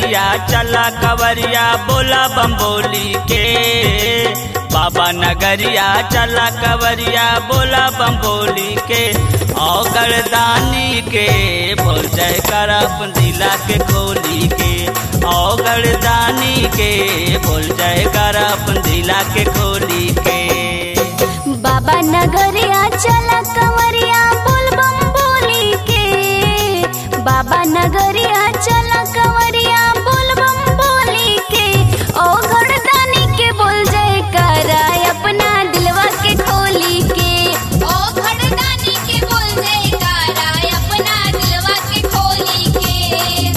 नगरिया चला कवरिया बोला बम्बोली के बाबा नगरिया चला कवरिया बोला बम्बोली के औगड़ दानी के बोल जय कर अपन दिला के खोली के औगड़ दानी के बोल जय कर अपन दिला के खोली के बाबा नगरिया चला कंवरिया बोल बम बोली के बाबा नगरिया चला कंवरिया बोल बम बोली के ओ घड़दानी के बोल जय कराय अपना दिलवा के खोली के ओ घड़दानी के बोल जय कराय अपना दिलवा के खोली के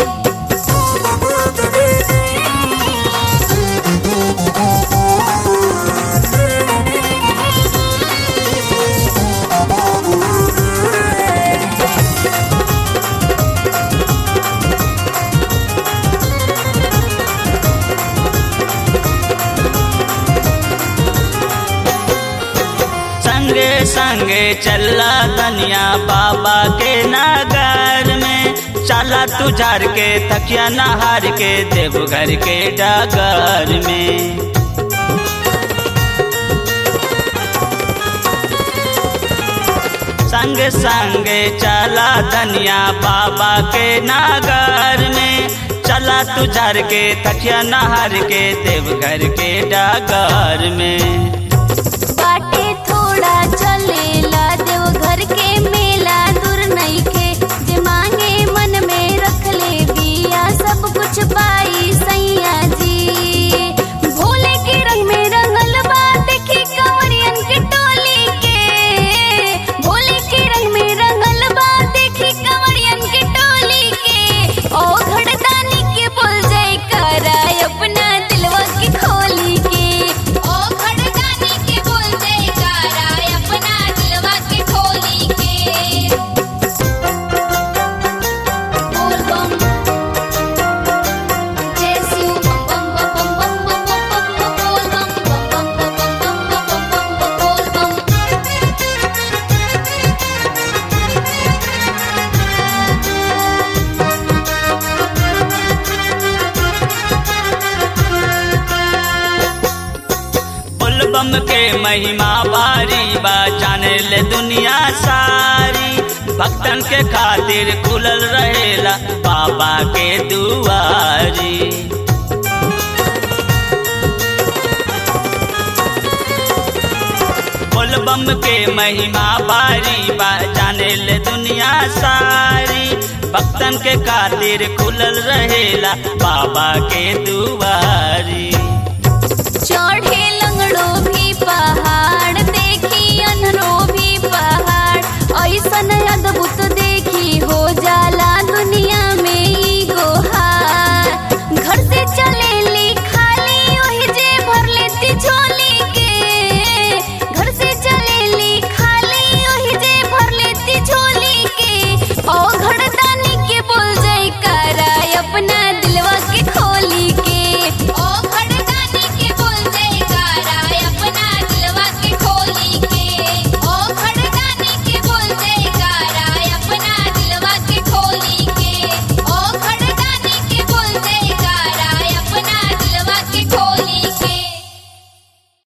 संगे संगे चला तनिया बाबा के नगर में चला तू झार के तकिया नहार के देवघर के डगर में संग संगे चला धनिया बाबा के नागर में चला तू झर के तकिया नहार के देवघर के डागर में बाटे थोड़ा चलेला देवघर के मेला दूर नइखे जे मांगे मन में रख ले बिया सब कुछ पाई सैया जी भोले के रंग में रंगल बा देखी कंवरियन के टोली के भोले के रंग में रंगल बा देखी कंवरियन के टोली के ओ घड़दानी के बोल जय कराय अपना दिलवा के खोली के ओ घड़दानी के बोल जय कराय अपना दिलवा के खोली के बोल बम जय शिव बम बम बम बम बम बम बम बोल बम बम बम बम बम बम बम बम बोल बम बुलबम के महिमा भारी बा जाने ले दुनिया सारी भक्तन के खातिर खुलल रहेला बाबा के दुआरी बोलबम के महिमा भारी बा जाने ले दुनिया सारी भक्तन के खातिर खुलल रहेला बाबा के दुआरी चढ़े लंगड़ो